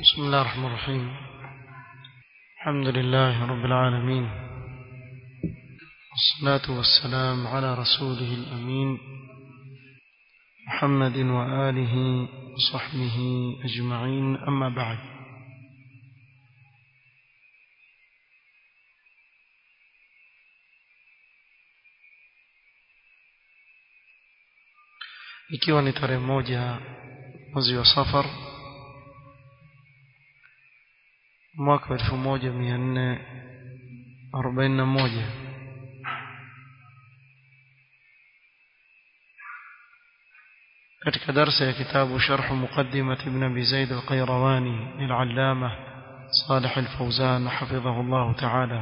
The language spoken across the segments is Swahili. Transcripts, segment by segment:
بسم الله الرحمن الرحيم الحمد لله رب العالمين والصلاة والسلام على رسوله الأمين محمد وآله وصحبه أجمعين أما بعد ikiwa ni tarehe moja mwezi wa safar mwaka wa elfu moja mia nne arobaini na moja katika darsa ya kitabu sharhu muqaddimat ibn abi zaid al-qayrawani lil'allama صالح الفوزان حفظه الله تعالى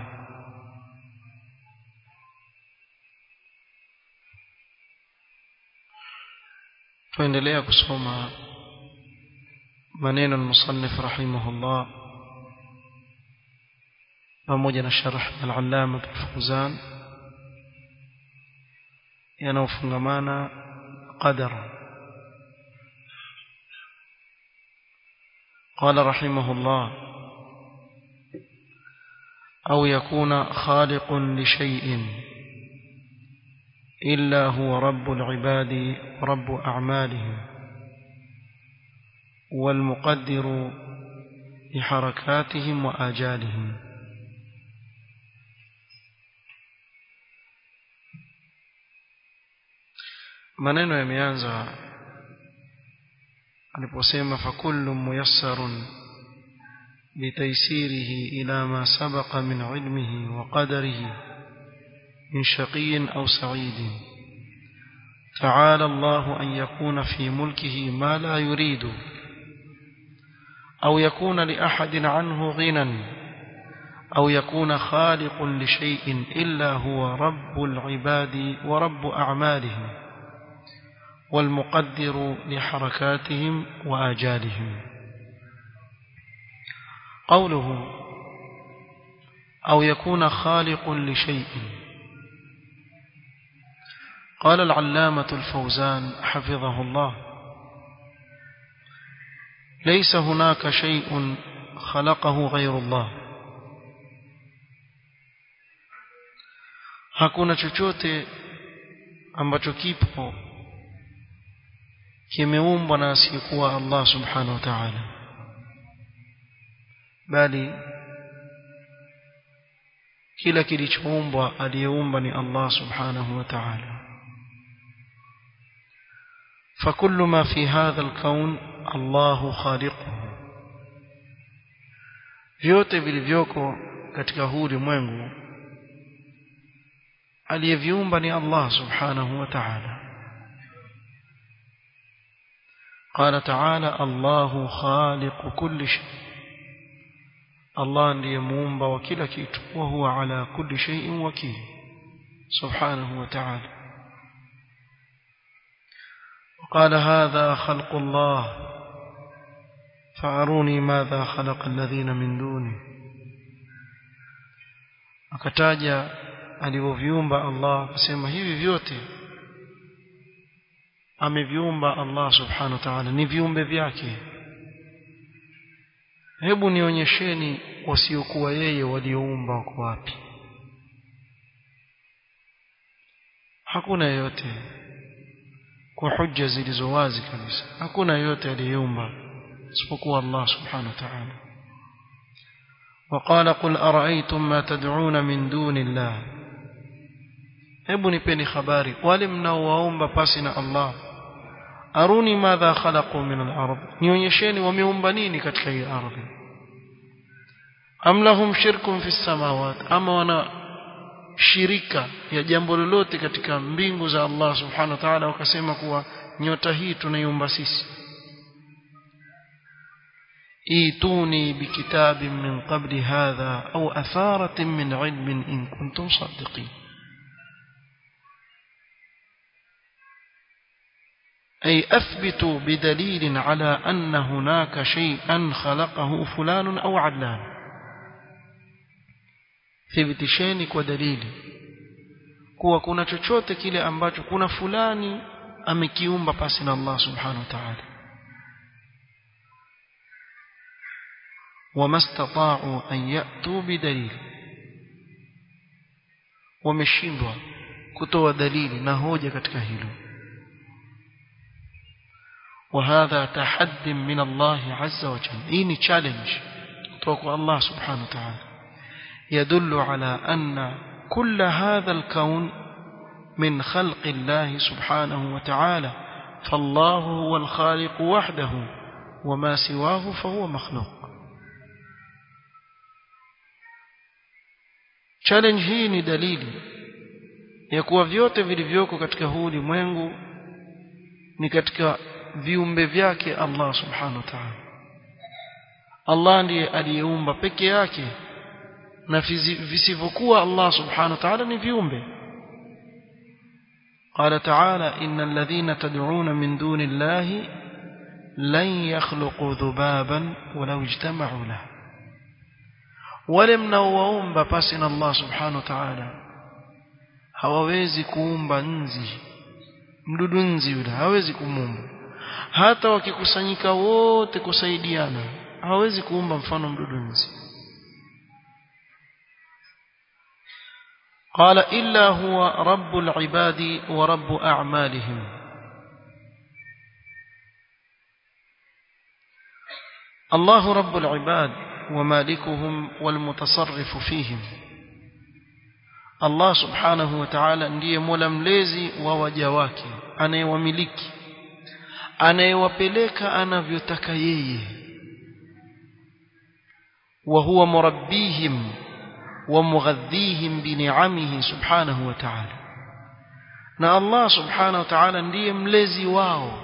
tuendelea kusoma maneno المصنف رحمه الله pamoja na sharh al-allama al-fawzan yanaofungamana qadar قال رحمه الله أو يكون خالق لشيء إلا هو رب العباد ورب أعمالهم والمقدر لحركاتهم وآجالهم maneno yameanza aliposema fakullu muyassarun bitaysirihi ila ma sabaqa min ilmihi wa qadarihi من شقي أو سعيد تعالى الله أن يكون في ملكه ما لا يريد أو يكون لأحد عنه غنى أو يكون خالق لشيء إلا هو رب العباد ورب أعمالهم والمقدر لحركاتهم وآجالهم قوله أو يكون خالق لشيء قال العلامة الفوزان حفظه الله ليس هناك شيء خلقه غير الله hakuna chochote ambacho kipo kimeumbwa na asiyekuwa Allah subhanahu wa ta'ala bali kila kilichoumbwa aliyeumba ni Allah subhanahu wa ta'ala فكل ما في هذا الكون الله خالقه vyote vilivyoko katika huu ulimwengu aliyeviumba ni Allah subhanahu wa ta'ala قال تعالى الله خالق كل شيء الله ndiye muumba wa kila kitu wa huwa ala kulli shay'in wakil subhanahu wa ta'ala قال هذا خلق الله فأروني ماذا خلق الذين من دونه akataja alivyoviumba Allah akasema hivi vyote ameviumba Allah subhanahu wa ta'ala ni viumbe vyake hebu nionyesheni wasiokuwa yeye walioumba wako wapi hakuna yeyote kwa hujja zilizo wazi kabisa hakuna yeyote aliyeumba isipokuwa Allah subhanahu wa ta'ala وقال قل أرأيتم ما تدعون من دون الله hebu nipeni habari wale mnaowaomba pasi na Allah aruni madha khalaqu min al-ard nionyesheni wameumba nini katika hii ardhi am lahum shirkun fi samawat ama wana shirika ya jambo lolote katika mbingu za Allah subhanahu wa ta'ala wakasema kuwa nyota hii tunaiumba sisi ايتوني بكتاب من قبل هذا أو أثارة من علم إن كنتم صادقين أي أثبتوا بدليل على أن هناك شيئا خلقه فلان أو علان thibitisheni kwa dalili kuwa kuna chochote kile ambacho kuna fulani amekiumba pasi na Allah subhanahu wa ta'ala وما استطاعوا أن يأتوا بدليل ومشindwa kutoa dalili na hoja katika hilo وهذا تحد من الله عز وجل إني challenge توقع الله سبحانه وتعالى يدل على أن كل هذا الكون من خلق الله سبحانه وتعالى فالله هو الخالق وحده وما سواه فهو مخلوق challenge hii ni dalili ya kuwa vyote vilivyoko katika huu ulimwengu ni katika viumbe vyake Allah subhanahu wa ta'ala Allah ndiye aliyeumba peke yake na visivyokuwa Allah subhanahu wa ta'ala ni viumbe قال تعالى إن الذين تدعون من دون الله لن يخلقوا ذبابا ولو اجتمعوا له ولم نوهم باسنا الله سبحانه وتعالى hawawezi kuumba nzi mdudu nzi yule hawezi kumuumba hata wakikusanyika wote kusaidiana hawezi kuumba mfano mdudu nzi قال إلا هو رب العباد ورب أعمالهم الله رب العباد ومالكهم والمتصرف فيهم Allah subhanahu wa ta'ala ndiye mola mlezi wa waja wake anayewamiliki anayewapeleka anavyotaka yeye wa huwa murabbihim wa mughadhihim bi ni'amihi subhanahu wa ta'ala na Allah subhanahu wa ta'ala ndiye mlezi wao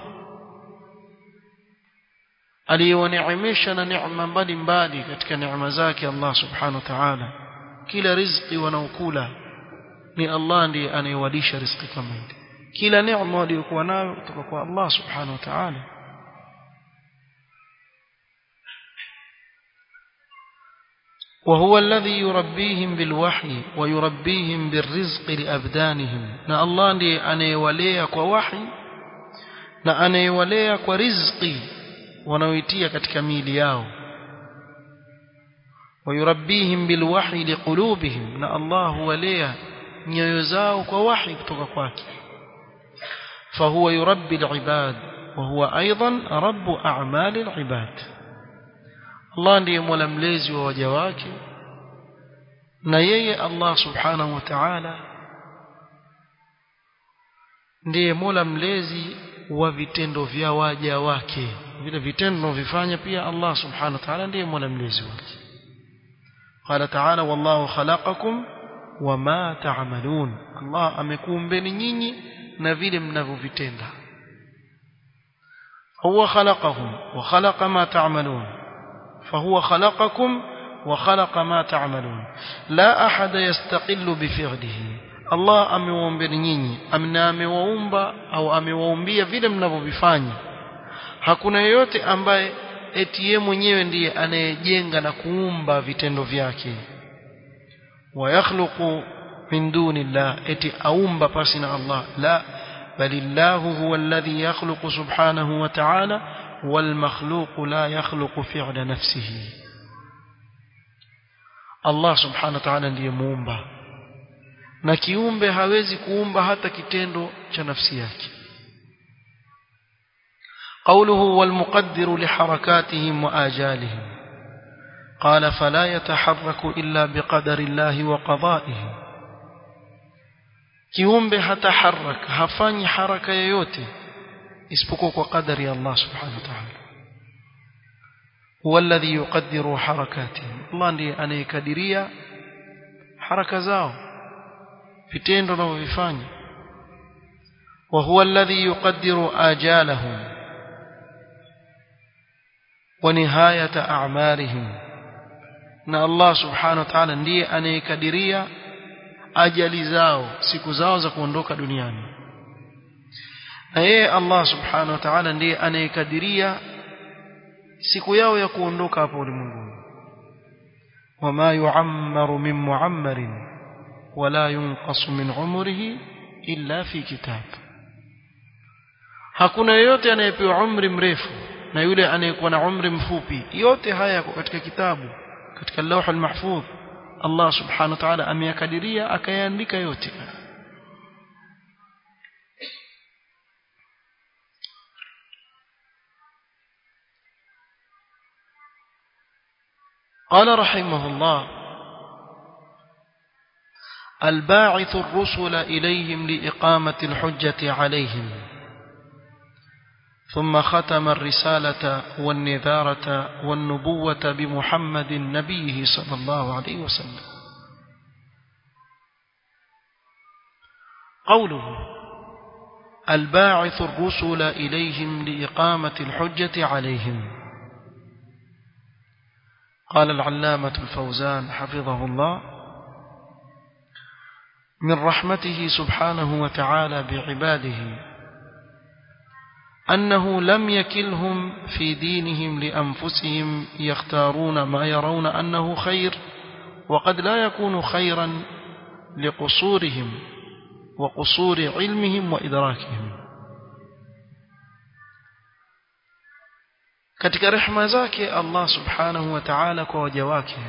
aliyewaneemesha na neema mbalimbali katika neema zake Allah subhanahu wa ta'ala kila riziki wanaokula ni Allah ndiye anayewalisha riziki kama ile kila neema waliokuwa nayo kutoka kwa Allah subhanahu wa ta'ala وهو الذي يربيهم بالوحي ويربيهم بالرزق لأبدانهم na Allah ndiye anayewalea kwa wahi na anayewalea kwa riziki wanaoitia katika miili yao ويربيهم بالوحي لقلوبهم na Allah huwalea nyoyo zao kwa wahi kutoka kwake فهو يربي العباد وهو أيضا رب أعمال العباد Allah ndiye mola mlezi wa waja wake na yeye Allah subhanahu wa ta'ala ndiye mola mlezi wa vitendo vya waja wake vile vitendo vinavyofanya pia Allah subhanahu wa ta'ala ndiye mola mlezi wake قال تعالى والله خلقكم وما تعملون الله amekuumbeni nyinyi na vile mnavyovitenda هو خلقهم وخلق ما تعملون فهو خلقكم وخلق ما تعملون لا أحد يستقل بفعله الله amewaumbeni nyinyi amna amewaumba au amewaumbia vile mnavyovifanya hakuna yeyote ambaye eti yeye mwenyewe ndiye anayejenga na kuumba vitendo vyake wayakhluqu min duni llah eti aumba pasi na Allah la balillahu huwa alladhi yakhluqu subhanahu wa ta'ala والمخلوق لا يخلق فعل نفسه Allah subhanahu wa ta'ala ndiye muumba na kiumbe hawezi kuumba hata kitendo cha nafsi yake قوله والمقدر لحركاتهم وآجالهم قال فلا يتحرك إلا بقدر الله وقضائه kiumbe hataharak hafanyi haraka yoyote isipokuwa kwa kadari ya Allah subhanahu wa ta'ala huwa alladhi yuqaddiru harakatihim Allah ndiye anayekadiria haraka zao vitendo wanavyofanya wa huwa alladhi yuqaddiru ajalahum wa nihayata a'marihim na Allah subhanahu wa ta'ala ndiye anayekadiria ajali zao siku zao za kuondoka duniani na yeye Allah subhanahu wa ta'ala ndiye anayekadiria siku yao ya kuondoka hapo ulimwenguni wama yu'ammaru min mu'ammarin wala yunqasu min umrihi illa fi kitab hakuna yeyote anayepewa umri mrefu na yule anayekuwa na umri mfupi yote haya yako katika kitabu katika lauh al-mahfudh Allah subhanahu wa ta'ala ameyakadiria akayaandika yote قال رحمه الله الباعث الرسل إليهم لإقامة الحجة عليهم ثم ختم الرسالة والنذارة والنبوة بمحمد نبيه صلى الله عليه وسلم قوله الباعث الرسل إليهم لإقامة الحجة عليهم قال العلامة الفوزان حفظه الله من رحمته سبحانه وتعالى بعباده أنه لم يكلهم في دينهم لأنفسهم يختارون ما يرون أنه خير وقد لا يكون خيرا لقصورهم وقصور علمهم وإدراكهم katika rehema zake Allah subhanahu wa ta'ala kwa waja wake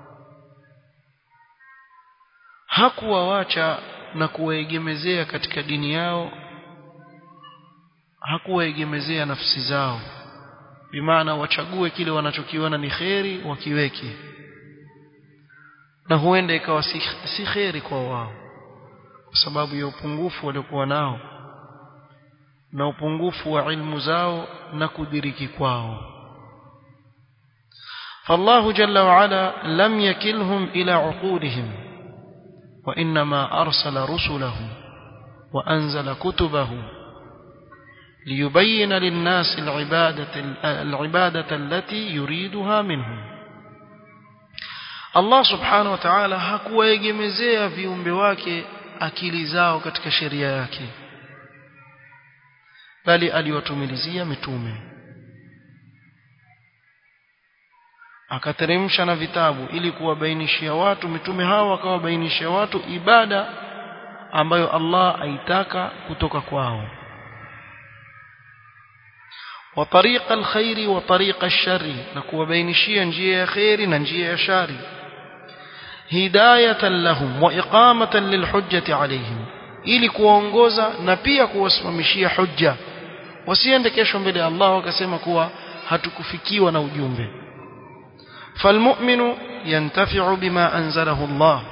hakuwawacha na kuwaegemezea katika dini yao hakuwaegemezea nafsi zao bimaana wachague kile wanachokiona ni kheri wakiweke na huenda ikawa si, si kheri kwa wao kwa sababu ya upungufu waliokuwa nao na upungufu wa ilmu zao na kudiriki kwao فالله جل وعلا لم يكلهم إلى عقولهم وإنما أرسل رسله وأنزل كتبه ليبين للناس العبادة, العبادة التي يريدها منهم الله سبحانه وتعالى hakuwaegemezea viumbe wake akili zao katika sheria yake bali aliwatumilizia mitume akateremsha na vitabu ili kuwabainishia watu mitume hao wakawabainishia watu ibada ambayo Allah aitaka kutoka kwao wa tariqa alkhairi wa tariqa alshari na kuwabainishia njia ya khairi na njia ya shari hidayatan lahum wa iqamatan lilhujjati alayhim ili kuwaongoza na pia kuwasimamishia hujja wasiende kesho mbele ya Allah wakasema kuwa hatukufikiwa na ujumbe فالمؤمن ينتفع بما أنزله الله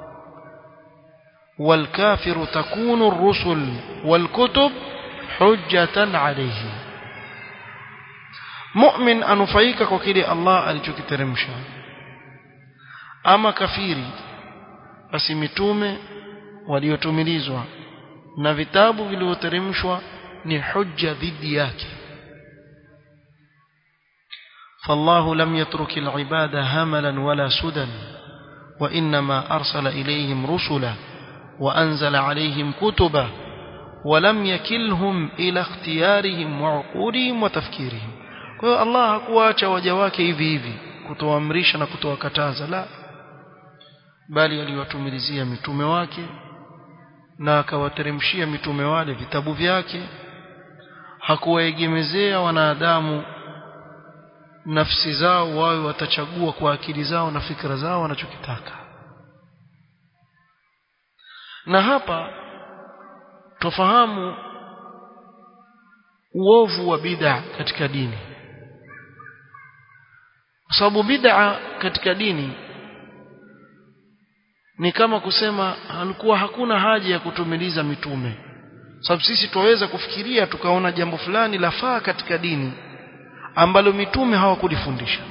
والكافر تكون الرسل والكتب حجة عليه مؤمن أنفيك كوكيلي الله ألجوك ترمشا أما كفيري basi mitume waliotumilizwa na vitabu vilivyoteremshwa ni hujja dhidi yake فالله لم يترك العباد هملا ولا سدى وإنما أرسل إليهم رسلا وأنزل عليهم كتبا ولم يكلهم إلى اختيارهم وعقولهم وتفكيرهم kwa Allah hakuacha waja wake hivi hivi kutoamrisha na kutowakataza la bali aliwatumilizia mitume wake na akawateremshia mitume wale vitabu vyake hakuwaegemezea wanadamu nafsi zao wawe watachagua kwa akili zao na fikra zao wanachokitaka na hapa tufahamu uovu wa bid'a katika dini kwa sababu bid'a katika dini ni kama kusema alikuwa hakuna haja ya kutumiliza mitume sababu sisi tuweza kufikiria tukaona jambo fulani lafaa katika dini ambalo mitume hawakulifundisha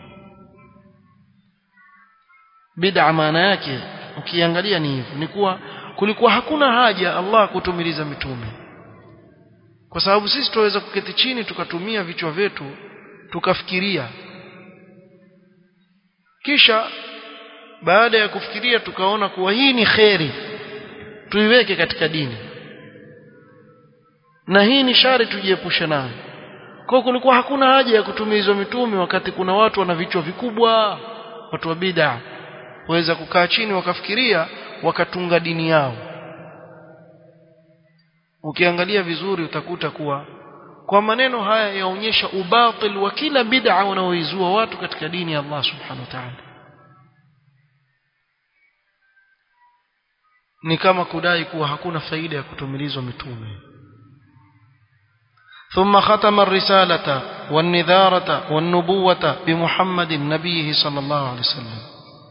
bid'a maana yake ukiangalia ni hivyo ni kuwa kulikuwa hakuna haja Allah kutumiliza mitume kwa sababu sisi tuweza kuketi chini tukatumia vichwa vyetu tukafikiria kisha baada ya kufikiria tukaona kuwa hii ni kheri tuiweke katika dini na hii ni shari tujiepushe nayo kwa kulikuwa hakuna haja ya kutumizwa mitume wakati kuna watu wana vichwa vikubwa watu wa bid'a waweza kukaa chini wakafikiria wakatunga dini yao ukiangalia vizuri utakuta kuwa kwa maneno haya yaonyesha ubatil wa kila bid'a unaoizua watu katika dini ya Allah subhanahu wa ta'ala ni kama kudai kuwa hakuna faida ya kutumilizwa mitume ثم ختم الرسالة والنذارة والنبوة بمحمد نبيه صلى الله عليه وسلم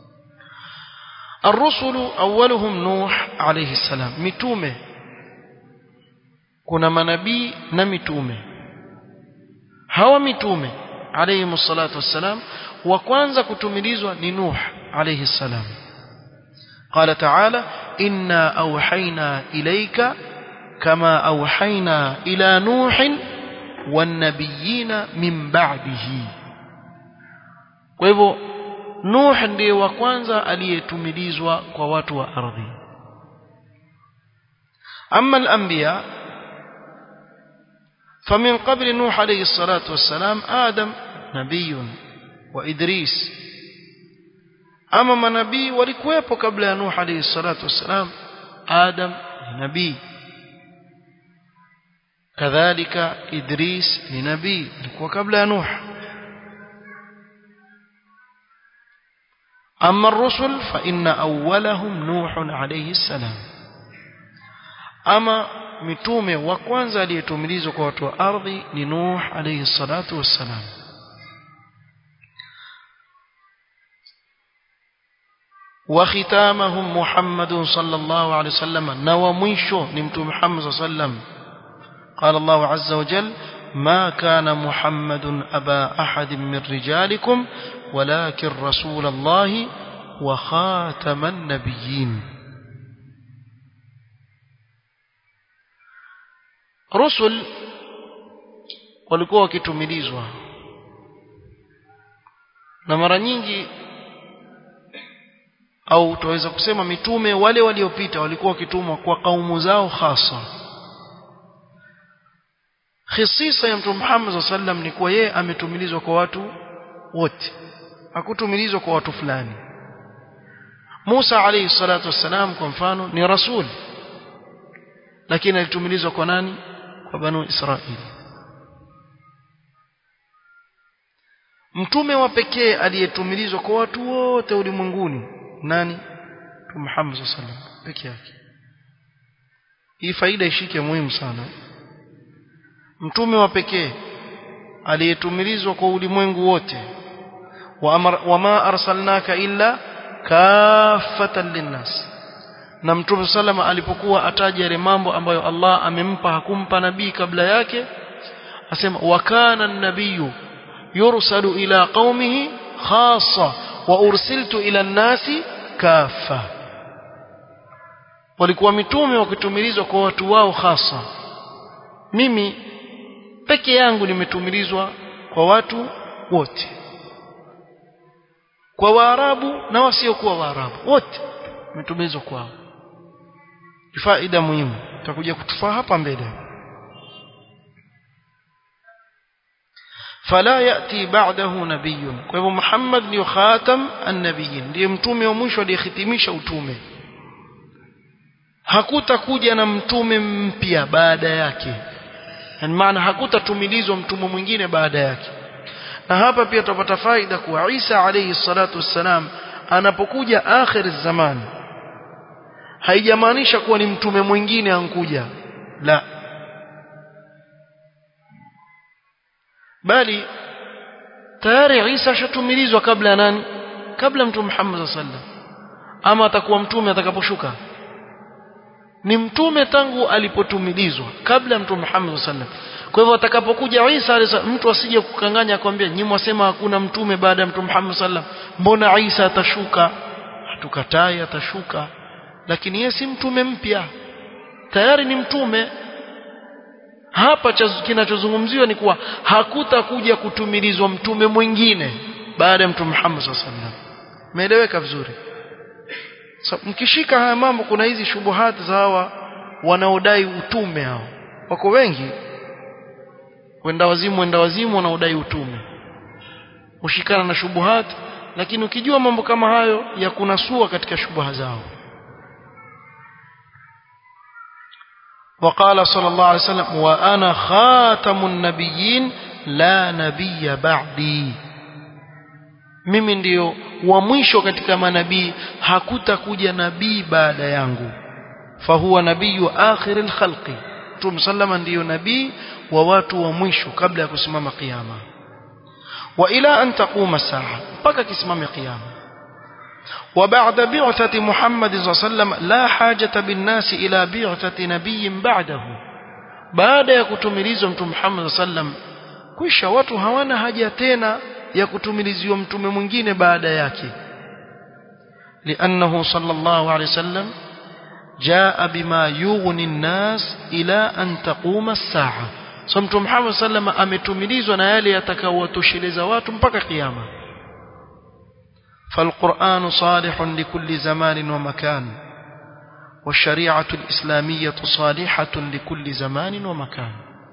الرسل أولهم نوح عليه السلام متومه kuna manabii na mitume hawa mitume alayhi salatu wassalam wa kwanza kutumilizwa ni nuh alayhi salam قال تعالى إنا أوحينا إليك كما أوحينا إلى نوح والنبيين من بعده kwa hivyo nuh ndiye wa kwanza aliyetumilizwa kwa watu wa ardhi ama al-anbiya فمن قبل نوح عليه الصلاة والسلام آدم نبي وإدريس أما ما نبي ولكويبو قبل نوح عليه الصلاة والسلام آدم نبي كذلك إدريس لنبي وقبل نوح أما الرسل فإن أولهم نوح عليه السلام أما mitume wa kwanza aliyetumilizwa kwa watu wa ardhi ni Nuh alayhi salatu wassalam وختامهم محمد صلى الله عليه وسلم نوى مشو نمت محمد صلى الله عليه وسلم قال الله عز وجل ما كان محمد أبا أحد من رجالكم ولكن رسول الله وخاتم النبيين rusul walikuwa wakitumilizwa na mara nyingi au tuweza kusema mitume wale waliopita walikuwa wakitumwa kwa kaumu zao hasa khisisa ya mtume Muhammad sallam ni kuwa yeye ametumilizwa kwa watu wote hakutumilizwa kwa watu fulani Musa alayhi salatu wassalam kwa mfano ni rasul lakini alitumilizwa kwa nani kwa banu Israili mtume wa pekee aliyetumilizwa kwa watu wote ulimwenguni nani Mtume Muhammad sallallahu alaihi wasallam peke yake hii faida ishike muhimu sana mtume wa pekee aliyetumilizwa kwa ulimwengu wote wama arsalnaka illa kafatan linnas na mtume salama alipokuwa ataja yale mambo ambayo Allah amempa hakumpa nabii kabla yake asema wakana an-nabiyyu yursalu ila qaumihi khassa wa ursiltu ila an-nasi kafa walikuwa mitume wakitumilizwa kwa watu wao hasa mimi peke yangu nimetumilizwa kwa watu wote kwa waarabu na wasiokuwa waarabu wote nimetumilizwa kwao faida muhimu tutakuja kutufaa hapa mbele fala yati ba'dahu nabiyyun kwa hivyo Muhammad ndio khatam an-nabiyyin ndiye mtume wa mwisho aliyehitimisha utume hakutakuja na mtume mpya baada yake yani maana hakutatumilizwa mtume mwingine baada yake na hapa pia tutapata faida kuwa Isa alayhi salatu wassalam anapokuja akhir zaman haijamaanisha kuwa ni mtume mwingine ankuja la bali tayari Isa ashatumilizwa kabla ya nani kabla mtume Muhammad sallallahu ama atakuwa mtume atakaposhuka ni mtume tangu alipotumilizwa kabla ya mtume Muhammad sallallahu kwa hivyo atakapokuja Isa mtu asije kukanganya akwambia nyinyi mwasema hakuna mtume baada ya mtume Muhammad sallallahu mbona Isa atashuka hatukatai atashuka lakini yeye si mtume mpya tayari ni mtume hapa kinachozungumziwa ni kuwa hakutakuja kutumilizwa mtume mwingine baada ya mtume Muhammad sallallahu alaihi wasallam umeeleweka vizuri so, mkishika haya mambo kuna hizi shubuhati za hawa wanaodai utume hao wako wengi wenda wazimu wenda wazimu wanaodai utume ushikana na shubuhati lakini ukijua mambo kama hayo ya kunasua katika shubuha zao وقال صلى الله عليه وسلم وأنا خاتم النبيين لا نبي بعدي mimi ndio wa mwisho katika manabii hakutakuja nabii baada yangu fahuwa nabiyu akhir alkhalqi Mtume sallama ndiyo nabii wa watu wa mwisho kabla ya kusimama kiyama wa ila an taquma saa mpaka kisimame kiyama وبعد بعثة محمد صلى الله عليه وسلم لا حاجة بالناس إلى بعثة نبي بعده baada ya kutumilizwa mtume Muhammad sallam kisha watu hawana haja tena ya kutumiliziwa mtume mwingine baada yake لأنه صلى الله عليه وسلم جاء بما يغني الناس إلى أن تقوم الساعة so mtume Muhammad sallam ametumilizwa na yale yatakayowatosheleza watu mpaka kiyama فالقرآن صالح لكل زمان ومكان والشريعة الإسلامية صالحة لكل زمان ومكان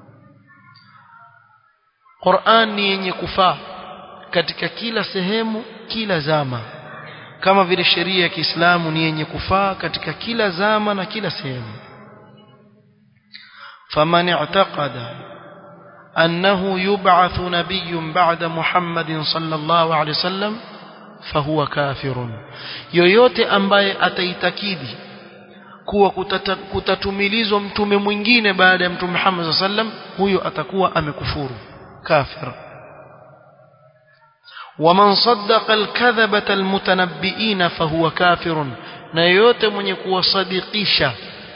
قرآن ni yenye kufaa katika kila sehemu kila zama kama vile sheria ya Kiislamu ni yenye kufaa katika kila zama na kila sehemu faman i'taqada annahu yub'athu nabiyyun ba'da Muhammadin sallallahu alayhi wasallam fahuwa kafirun yoyote ambaye ataitakidi kuwa kutata, kutatumilizwa mtume mwingine baada ya mtume Muhammad sallam huyo atakuwa amekufuru kafir waman saddaqa alkadhabata almutanabbiina fahuwa kafirun na yoyote mwenye kuwasadikisha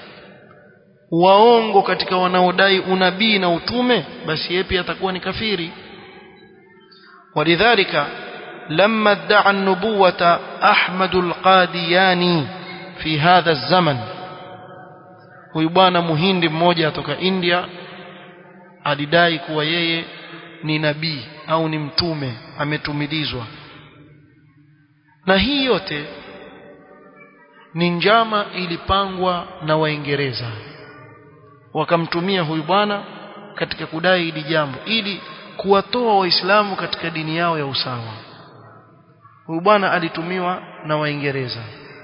waongo katika wanaodai unabii na utume basi yeye pia atakuwa ni kafiri walidhalika لما ادعى النبوة أحمد القادياني في هذا الزمن huyu bwana muhindi mmoja atoka India alidai kuwa yeye ni nabii au ni mtume ametumilizwa na hii yote ni njama ilipangwa na Waingereza wakamtumia huyu bwana katika kudai hili jambo ili kuwatoa waislamu katika dini yao ya usawa huyu bwana alitumiwa na waingereza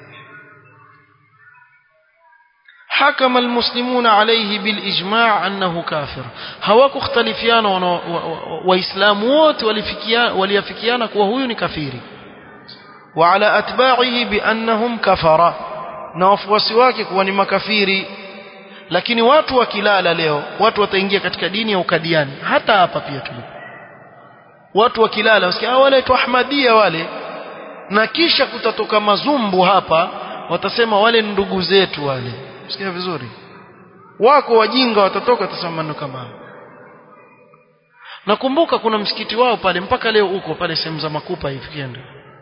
حكم المسلمون عليه بالإجماع أنه كافر هواكو اختلفيان وإسلام ووت وليفكيان وهو كفير وعلى أتباعه بأنهم كفر نوفوسي wake kuwa ni makafiri lakini watu wakilala leo watu wataingia katika dini ya ukadiani hata hapa pia tulipo watu wakilala wasikia wale tu ahmadia wale na kisha kutatoka mazumbu hapa watasema wale ndugu zetu wale sikia vizuri wako wajinga watatoka watasema maneno kama nakumbuka kuna msikiti wao pale mpaka leo uko pale sehemu za makupa hivi kienda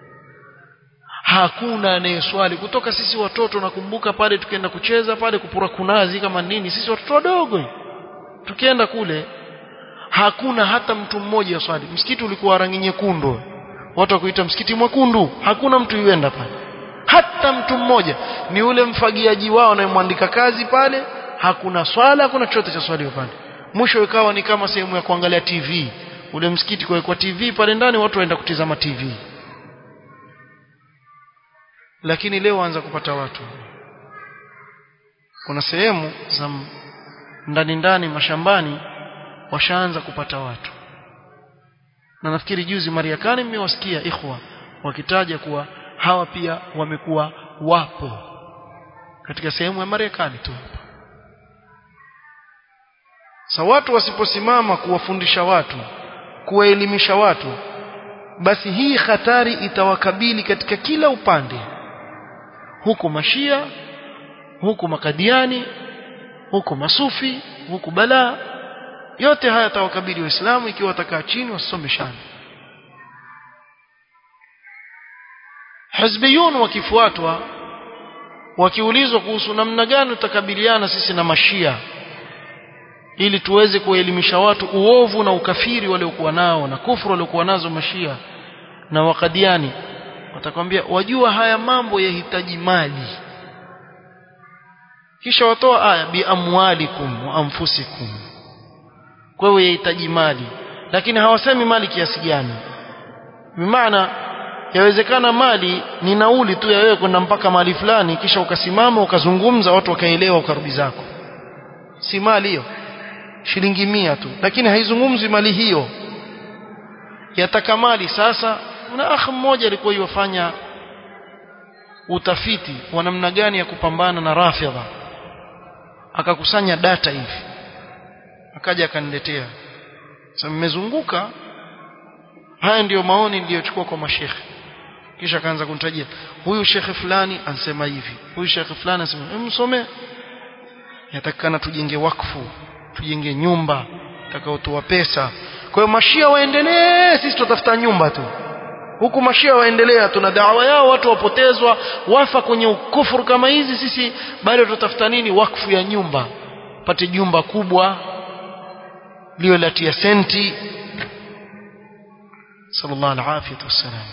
hakuna anayeswali kutoka sisi watoto nakumbuka pale tukienda kucheza pale kupura kunazi kama nini sisi watoto wadogo tukienda kule hakuna hata mtu mmoja swali msikiti ulikuwa rangi nyekundu watu wakuita msikiti mwekundu hakuna mtu yuenda pale hata mtu mmoja ni ule mfagiaji wao anayemwandika kazi pale hakuna swala hakuna chochote cha swali pale mwisho ikawa ni kama sehemu ya kuangalia TV ule msikiti kwa kwa TV pale ndani watu waenda kutizama TV lakini leo anza kupata watu kuna sehemu za ndani ndani mashambani washaanza kupata watu na nafikiri juzi Mariakani mmewasikia ikhwa wakitaja kuwa hawa pia wamekuwa wapo katika sehemu ya Marekani tu sa watu wasiposimama kuwafundisha watu kuwaelimisha watu basi hii hatari itawakabili katika kila upande huku mashia huku makadiani huku masufi huku balaa yote haya tawakabili waislamu ikiwa watakaa chini wasomeshane hizbiyun wakifuatwa wakiulizwa kuhusu namna gani tutakabiliana sisi na mashia ili tuweze kuelimisha watu uovu na ukafiri waliokuwa nao na kufuru waliokuwa nazo mashia na wakadiani watakwambia wajua haya mambo yahitaji mali kisha watoa aya bi amwalikum wa anfusikum kwa hiyo yahitaji mali lakini hawasemi mali kiasi gani bimaana yawezekana mali ni nauli tu ya wewe kwenda mpaka mahali fulani kisha ukasimama ukazungumza watu wakaelewa ukarudi zako si mali hiyo shilingi mia tu lakini haizungumzi mali hiyo yataka mali sasa kuna akhi mmoja alikuwa yofanya utafiti wa namna gani ya kupambana na rafidha akakusanya data hivi akaja akaniletea sasa mmezunguka haya ndiyo maoni niliyochukua kwa mashekhe kisha akaanza kunitajia huyu shekhe fulani ansema hivi huyu shekhe fulani anasema msome yatakana tujenge wakfu tujenge nyumba takaotoa pesa kwa hiyo mashia waendelee sisi tutafuta nyumba tu huku mashia waendelea tuna dawa yao watu wapotezwa wafa kwenye ukufuru kama hizi sisi bado tutafuta nini wakfu ya nyumba pate jumba kubwa liwe latia senti sallallahu alaihi wasallam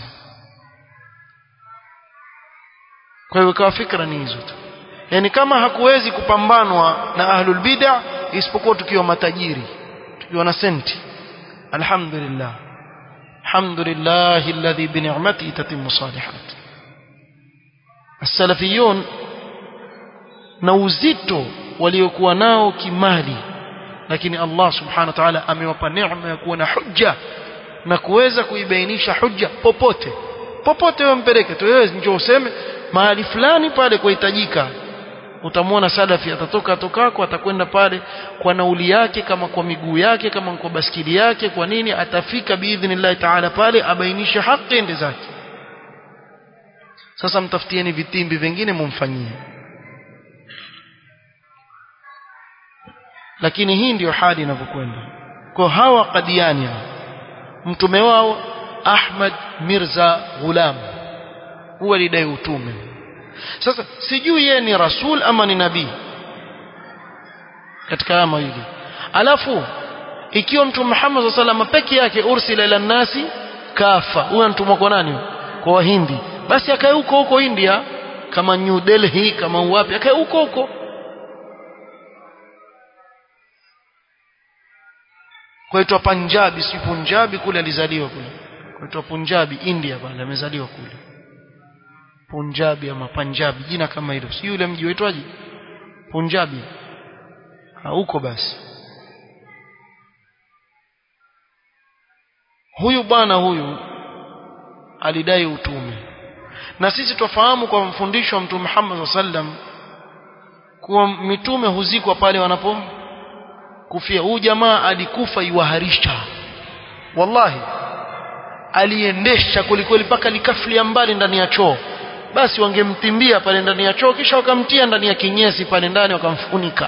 kwa hiyo ikawa fikra ni hizo tu yani kama hakuwezi kupambanwa na ahlul bid'ah isipokuwa tukiwa matajiri tukiwa na senti alhamdulillah alhamdulillah alladhi bi ni'matihi tatimmu salihat as-salafiyun na uzito waliokuwa nao kimali lakini Allah subhanahu wa ta'ala amewapa neema ya kuwa na hujja na kuweza kuibainisha hujja popote popote wewe mpeleke tu wewe njoo useme mahali fulani pale kuhitajika utamwona salafi atatoka tokako atakwenda pale kwa nauli yake kama kwa miguu yake kama kwa baskili yake kwa nini atafika biidhnillah taala pale abainishe haki ende zake sasa mtafutieni vitimbi vingine mumfanyie lakini hii ndiyo hali inavyokwenda kwa hawa kadiani mtume wao Ahmad Mirza Ghulam huwa lidai utume sasa sijui yeye ni rasul ama ni nabii katika haya mawili alafu ikiwa mtume Muhammad sallallahu alaihi wasallam peke yake ursila ila nasi kafa huyo mtumwa kwa nani kwa wahindi basi akae huko huko India kama New Delhi kama wapi akae huko huko kwaitwa Punjabi si Punjabi kule alizaliwa kule kwaitwa Punjabi India bwana amezaliwa kule Punjabi ama Punjabi jina kama hilo si yule mji waitwaje Punjabi huko basi huyu bwana huyu alidai utume na sisi tufahamu kwa mfundisho wa Mtume Muhammad sallam kuwa mitume huzikwa pale wanapo kufia huyu jamaa alikufa iwaharisha wallahi aliendesha kwelikweli mpaka likaflia mbali ndani ya choo basi wangemtimbia pale ndani ya choo kisha wakamtia ndani ya kinyesi pale ndani wakamfunika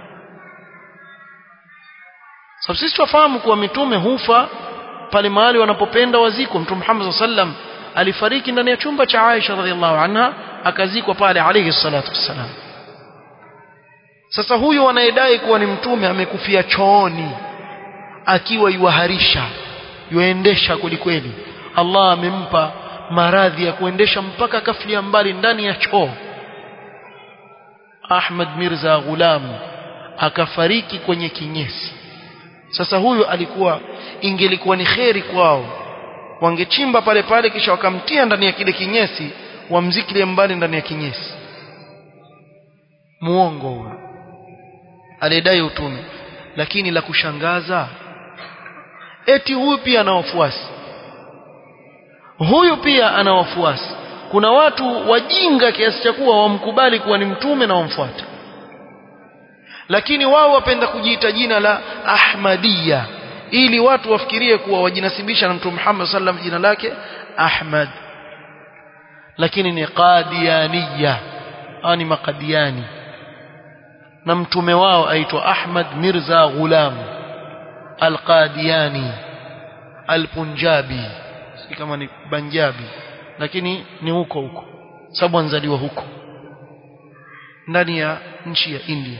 sababu sisi tufahamu kuwa mitume hufa pale mahali wanapopenda waziko mtume Muhammad sallam alifariki ndani ya chumba cha Aisha radhiallahu anha akazikwa pale alayhi salatu wassalam sasa huyu anayedai kuwa ni mtume amekufia chooni akiwa yuharisha yuendesha kwelikweli Allah amempa maradhi ya kuendesha mpaka kaflia mbali ndani ya choo Ahmad Mirza Ghulam akafariki kwenye kinyesi sasa huyu alikuwa ingelikuwa ni kheri kwao wangechimba pale pale kisha wakamtia ndani ya kile kinyesi wamzikilie mbali ndani ya kinyesi muongo huyo alidai utume lakini la kushangaza eti huyu pia ana wafuasi huyu pia ana wafuasi kuna watu wajinga kiasi cha kuwa wamkubali kuwa ni mtume na wamfuata lakini wao wapenda kujiita jina la Ahmadiyya ili watu wafikirie kuwa wajinasibisha na Mtume Muhammad sallam jina lake Ahmad lakini ni Qadiyaniyya au ni Maqadiani na mtume wao aitwa Ahmad Mirza Ghulam Al-Qadiani Al-Punjabi si kama ni Banjabi lakini ni huko huko sababu anzaliwa huko ndani ya nchi ya India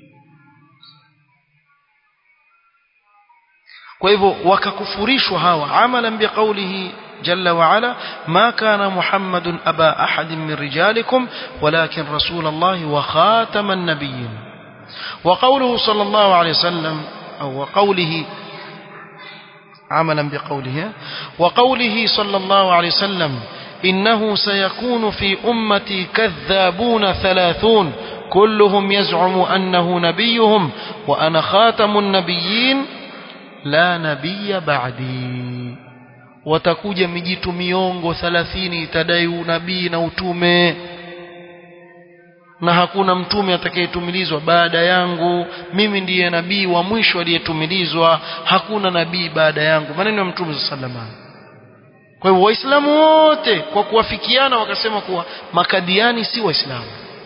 kwa hivyo wakakufurishwa hawa amalan biqaulihi جل وعلا ما كان محمد أبا أحد من رجالكم ولكن رسول الله وخاتم النبيين وقوله صلى الله عليه وسلم أو وقوله عملا بقوله وقوله صلى الله عليه وسلم إنه سيكون في أمتي كذابون ثلاثون كلهم يزعم أنه نبيهم وأنا خاتم النبيين لا نبي بعدي watakuja mijitu miongo 30 itadai unabii na utume na hakuna mtume atakayetumilizwa baada yangu mimi ndiye nabii wa mwisho aliyetumilizwa hakuna nabii baada yangu maneno ya mtume sallallahu kwa hivyo waislamu wote kwa kuwafikiana wakasema kuwa makadiani si waislamu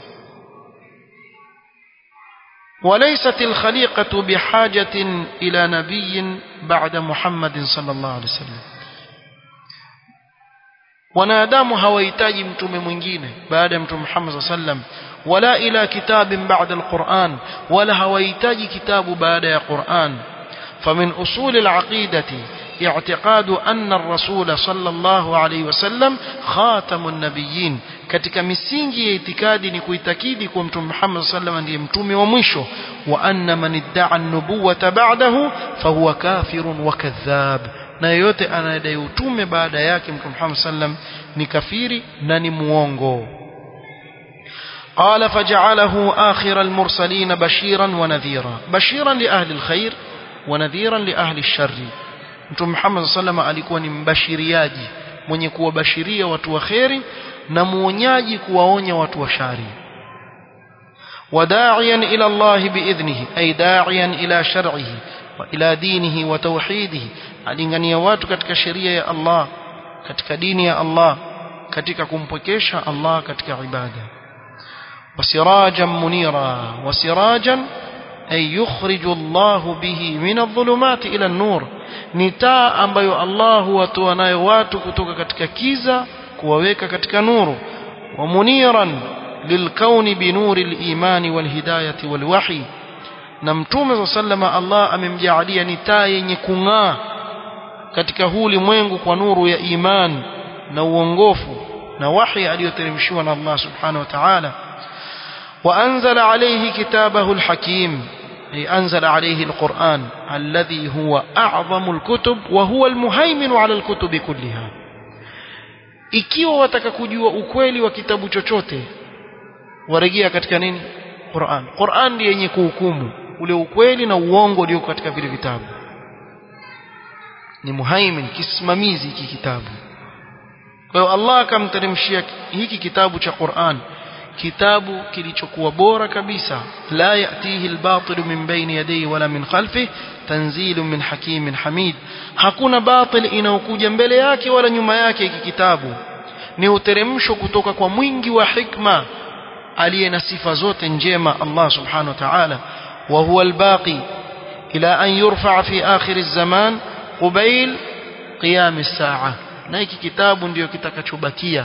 وليست الخليقة بحاجة إلى نبي بعد محمد صلى الله عليه وسلم wanadamu hawahitaji mtume mwingine baada ya mtume Muhammad sallam wala ila kitabin ba'da alquran wala hawahitaji kitabu baada ya Qur'an famin usul alaqidati اعتقاد أن الرسول صلى الله عليه وسلم خاتم النبيين katika misingi ya itikadi ni kuitakidi kwa mtume Muhammad sallam ndiye mtume wa mwisho wa anna man idda'a an-nubuwata ba'dahu fahuwa kafirun wa kadhab na yeyote anayedai utume baada yake mtume Muhammad sallam ni kafiri na ni muongo قال فجعله آخر المرسلين بشيرا ونذيرا بشيرا لأهل الخير ونذيرا لأهل الشر mtume Muhammad sallam alikuwa ni mbashiriaji mwenye kuwabashiria watu wa kheri na muonyaji kuwaonya watu wa shari وداعيا إلى الله بإذنه أي داعيا إلى شرعه وإلى دينه وتوحيده alingania watu katika sheria ya Allah katika dini ya Allah katika kumpokesha Allah katika ibada wasirajan munira wasirajan ay yukhriju Allah bihi min adh-dhulumati ila an-nur ni taa ambayo Allah huwatoa nayo watu kutoka katika kiza kuwaweka katika nuru wa muniran lilkauni binuri al-imani wal-hidayati wal-wahi na mtume sallama Allah amemjaalia ni taa yenye kung'aa katika huu ulimwengu kwa nuru ya iman na uongofu na wahi aliyoteremshiwa na Allah subhanahu wa ta'ala وأنزل عليه كتابه الحكيم أي أنزل عليه القرآن الذي هو أعظم الكتب وهو المهيمن على الكتب كلها ikiwa wataka kujua ukweli wa kitabu chochote warejea katika nini Qur'an Qur'an ndiye yenye kuhukumu ule ukweli na uongo ulio katika vile vitabu ni muhaimin kisimamizi hiki kitabu kwa hiyo Allah akamteremshia hiki kitabu cha Qur'an kitabu kilichokuwa bora kabisa la yatihi albatil min bayni yadayhi wala min khalfihi tanzilun min hakimin hamid hakuna batil inaokuja mbele yake wala nyuma yake hiki kitabu ni uteremsho kutoka kwa mwingi wa hikma aliye na sifa zote njema Allah subhanahu wa ta'ala wa huwa albaqi ila an yurfa fi akhir az-zaman qubayl qiyam as-sa'a na hiki kitabu ndio kitakachobakia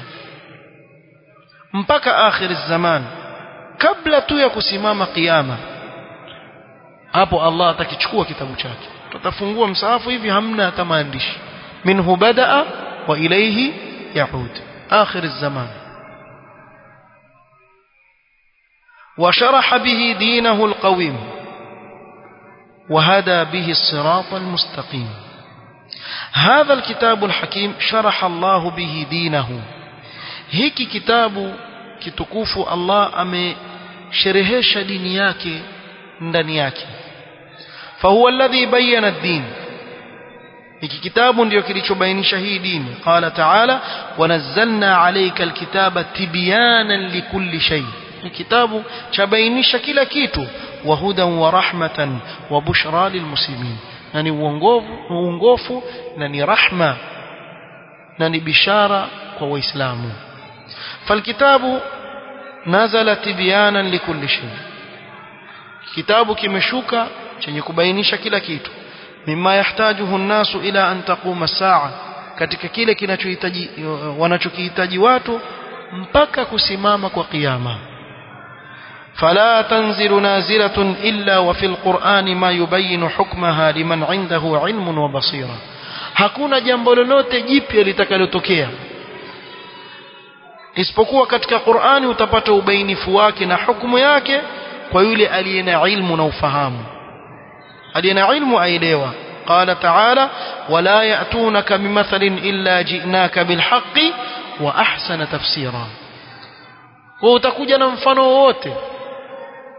mpaka akhir zaman kabla tu ya kusimama kiyama hapo Allah atakichukua kitabu chake tutafungua msahafu hivi hamna hata maandishi minhu badaa wa ilayhi yaud akhir zaman وشرح به دينه القويم وهدى به الصراط المستقيم هذا الكتاب الحكيم شرح الله به دينه hiki kitabu kitukufu Allah amesherehesha dini yake ndani yake fahuwa alladhi bayyana ad-din hiki kitabu ndio kilichobainisha hii dini qala ta'ala wanazzalna alayka alkitaba tibyanan likulli shay kitabu cha bainisha kila kitu wa hudan wa rahmatan wa bushra lilmuslimin na ni uongofu uongofu na ni rahma na ni bishara kwa waislamu فالكتاب نزل تبيانا لكل شيء kitabu kimeshuka chenye kubainisha kila kitu mimma yahtajuhu an-nasu ila an taquma saa katika kile kinachohitaji wanachokihitaji watu mpaka kusimama kwa kiyama فلا تنزل نازلة إلا وفي القرآن ما يبين حكمها لمن عنده علم وبصيرة hakuna jambo lolote jipya litakalotokea isipokuwa katika Qur'ani utapata ubainifu wake na hukumu yake kwa yule aliye na ilmu na ufahamu aliye na ilmu aelewa قال تعالى ولا يأتونك بمثل إلا جئناك بالحق وأحسن تفسيرا وutakuja na mfano wote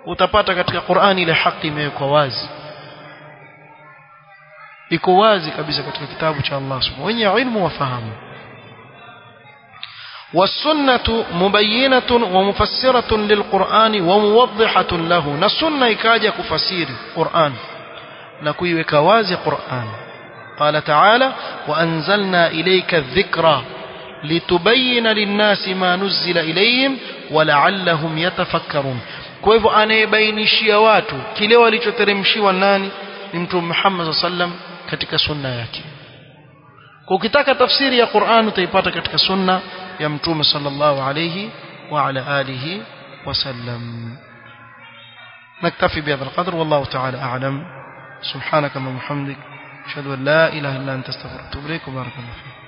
utapata katika Qur'ani ile haki imewekwa wazi iko wazi kabisa katika kitabu cha Allah subhanahu wenye ilmu wafahamu والسنة مبينة ومفسرة للقرآن وموضحة له نسنة إكاجة كفسير قرآن نكوي وكوازي قرآن قال تعالى وأنزلنا إليك الذكرى لتبين للناس ما نزل إليهم ولعلهم يتفكرون kwa hivyo anayebainishia watu kile walichoteremshiwa nani ni mtume Muhammad sallam katika sunna yake kwa ukitaka tafsiri ya Qur'an utaipata katika sunna ya mtume sallallahu alayhi wa ala alihi wasallam نكتفي بهذا القدر والله تعالى أعلم سبحانك اللهم وبحمدك أشهد أن لا إله إلا أنت استغفرك وأتوب إليك وبارك الله فيك